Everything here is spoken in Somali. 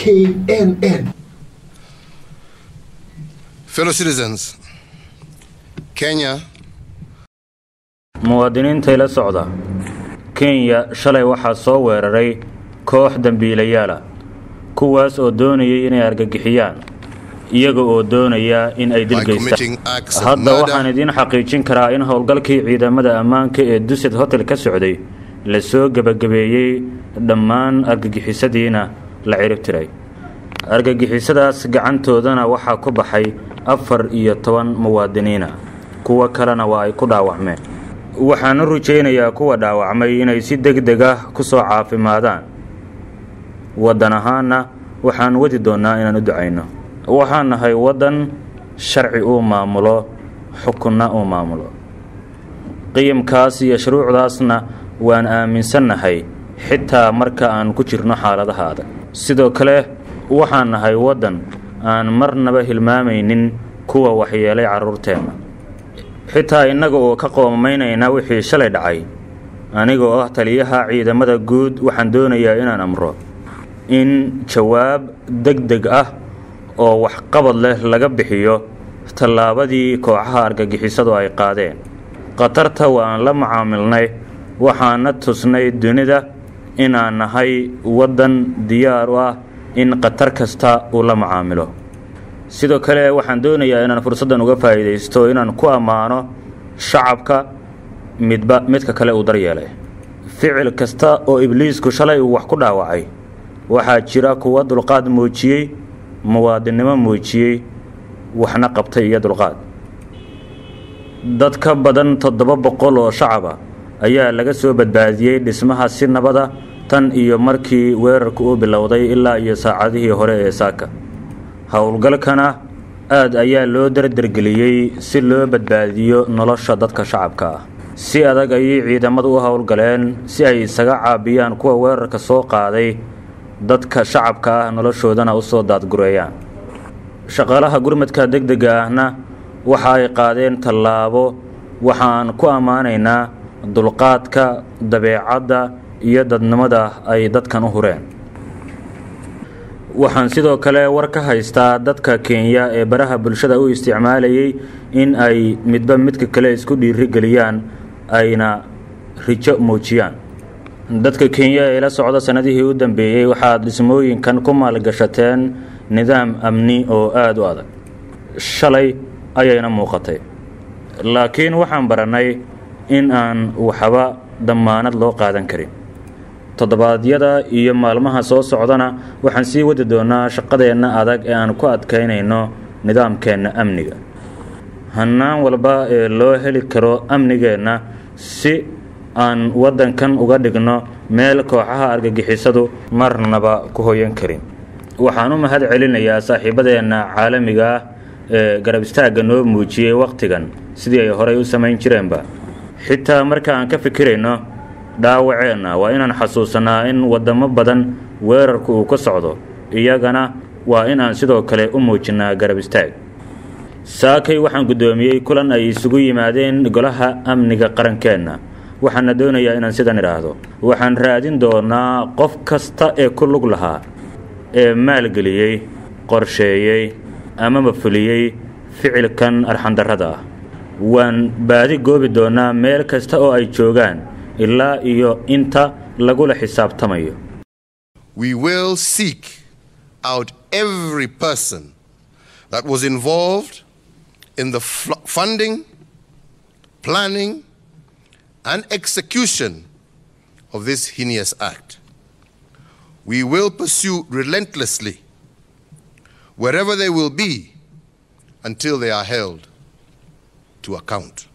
knn Fellow citizens, Kenya muwaadiniinta ila socda kenya shalay waxaa soo weeraray koox dembiilayaala kuwaas oo doonayay inay argagixiyaan iyaga oo doonaya in ay by dilgaystaan committing acts of hadda waxaan murder, idiin xaqiijin karaa in howlgalkii ciidamada ammaanka ee duset hotel ka socday la soo gebagabeeyey dhammaan argagixisadiina la cirib tiray argagixisadaas gacantoodana waxaa ku baxay afar iyo toban muwaadiniina kuwo kalena waa ay ku dhaawacmeen waxaan u rajaynayaa kuwa dhaawacmay inay si deg deg ah ku soo caafimaadaan waddan ahaanna waxaan wadi doonnaa inaan u ducayno waxaan nahay waddan sharci uu maamulo xukunna uu maamulo qiyamkaas iyo shuruucdaasna waan aaminsannahay xitaa marka aan ku jirno xaaladaha adag sidoo kale waxaan nahay waddan aan marnaba hilmaamaynin kuwa waxyeelay carruurteenna xitaa innaga oo ka qoomamaynayna wixii shalay dhacay aniga oo ah taliyaha ciidamada guud waxaan doonayaa inaan amro in jawaab deg deg ah oo waxqabad leh laga bixiyo tallaabadii kooxaha argagixisadu ay qaadeen khatarta waan la macaamilnay waxaana tusnay dunida inaan nahay waddan diyaar u ah in khatar kasta uu la macaamilo sidoo kale waxaan doonayaa inaan fursaddan uga faa'iidaysto inaan ku ammaano shacabka midba midka kale uu daryeelay ficil kasta oo ibliisku shalay uu wax ku dhaawacay waxaa jira kuwa dulqaad muujiyey muwaadinnimo muujiyey waxna qabtay iyo dulqaad dad ka badan toddoba boqol oo shacaba ayaa laga soo badbaadiyey dhismaha si nabada tan iyo markii weerarku uu bilowday ilaa iyo saacadihii hore ee saaka howlgalkana aad ayaa loo dardargeliyey si loo badbaadiyo nolosha dadka shacabka ah si adag ayay ciidamadu u howlgaleen si ay isaga caabiyaan kuwa weerarka soo qaaday dadka shacabka ah noloshoodana u soo daadgureeyaan shaqaalaha gurmadka deg dega ahna waxa ay qaadeen tallaabo waxaan ku ammaanaynaa dulqaadka dabeecadda iyo dadnimada ay dadkan u hureen waxaan sidoo kale war ka haystaa dadka kenya ee baraha bulshada u isticmaalayay in ay midba midka kale isku dhiirigeliyaan ayna rijo muujiyaan dadka kenya ee la socda sannadihii u dambeeyey waxaad dhismooyinkan ku maalgashateen nidaam amni oo aada u adag shalay ayayna muuqatay laakiin waxaan barannay in aan waxba dammaanad loo qaadan karin toddobaadyada iyo maalmaha soo socdana waxaan sii wadi doonaa shaqadeenna adag ee aan ku adkaynayno nidaamkeenna amniga hannaan walba ee loo heli karo amnigeenna si aan waddankan uga dhigno meel kooxaha argagixisadu marnaba ku hoyan karin waxaan u mahad celinayaa saaxiibadeenna caalamiga ah ee garab istaagga noo muujiyey wakhtigan sidii ay horay u samayn jireenba xitaa marka aan ka fikirayno dhaawaceenna waa inaan xasuusanaa in waddamo badan weerarku uu ka socdo iyagana waa in aan sidoo kale u muujinnaa garab istaag saakay waxaan guddoomiyey kulan ay isugu yimaadeen golaha amniga qarankeenna waxaana doonayaa inaan sidan idhaahdo waxaan raadin doonaa qof kasta ee ku lug lahaa ee maalgeliyey qorsheeyey amaba fuliyey ficilkan arxandarrada ah waan baadi goobi doonaa meel kasta oo ay joogaan ilaa iyo inta lagula xisaabtamayo we will seek out every person that was involved in the fl- funding, planning, and execution of this heinous act. We will pursue relentlessly wherever they will be until they are held to account.